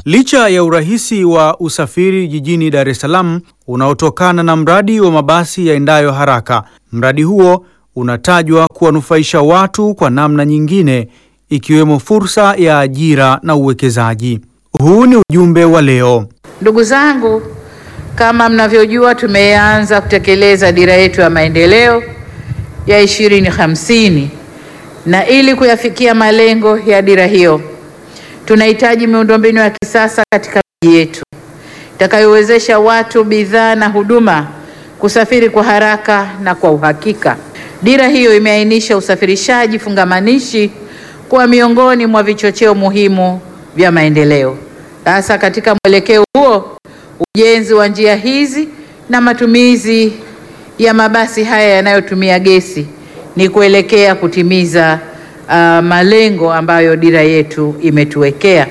Licha ya urahisi wa usafiri jijini Dar es Salaam unaotokana na mradi wa mabasi yaendayo haraka, mradi huo unatajwa kuwanufaisha watu kwa namna nyingine ikiwemo fursa ya ajira na uwekezaji. Huu ni ujumbe wa leo. Ndugu zangu, kama mnavyojua, tumeanza kutekeleza dira yetu ya maendeleo ya ishirini hamsini na ili kuyafikia malengo ya dira hiyo tunahitaji miundombinu ya kisasa katika miji yetu itakayowezesha watu, bidhaa na huduma kusafiri kwa haraka na kwa uhakika. Dira hiyo imeainisha usafirishaji fungamanishi kuwa miongoni mwa vichocheo muhimu vya maendeleo. Sasa katika mwelekeo huo, ujenzi wa njia hizi na matumizi ya mabasi haya yanayotumia gesi ni kuelekea kutimiza uh, malengo ambayo dira yetu imetuwekea.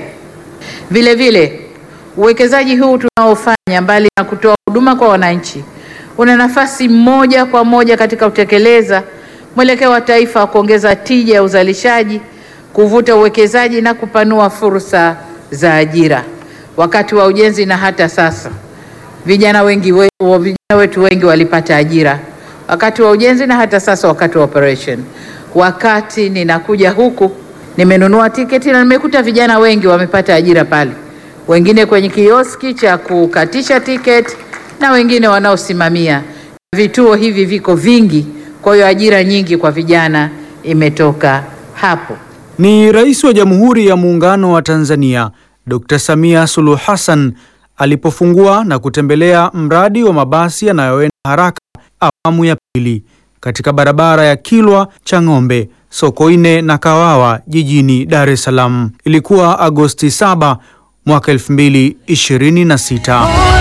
Vile vile uwekezaji huu tunaofanya, mbali na kutoa huduma kwa wananchi, una nafasi moja kwa moja katika kutekeleza mwelekeo wa taifa wa kuongeza tija ya uzalishaji, kuvuta uwekezaji na kupanua fursa za ajira. Wakati wa ujenzi na hata sasa, vijana wengi we, vijana wetu wengi walipata ajira wakati wa ujenzi na hata sasa wakati wa operation. Wakati ninakuja huku nimenunua tiketi na nimekuta vijana wengi wamepata ajira pale, wengine kwenye kioski cha kukatisha tiketi na wengine wanaosimamia. Vituo hivi viko vingi, kwa hiyo ajira nyingi kwa vijana imetoka hapo. Ni Rais wa Jamhuri ya Muungano wa Tanzania Dr. Samia Suluhu Hassan alipofungua na kutembelea mradi wa mabasi yanayoenda haraka awamu ya pili katika barabara ya Kilwa Chang'ombe, Sokoine na Kawawa jijini Dar es Salaam. Ilikuwa Agosti 7 mwaka 2026.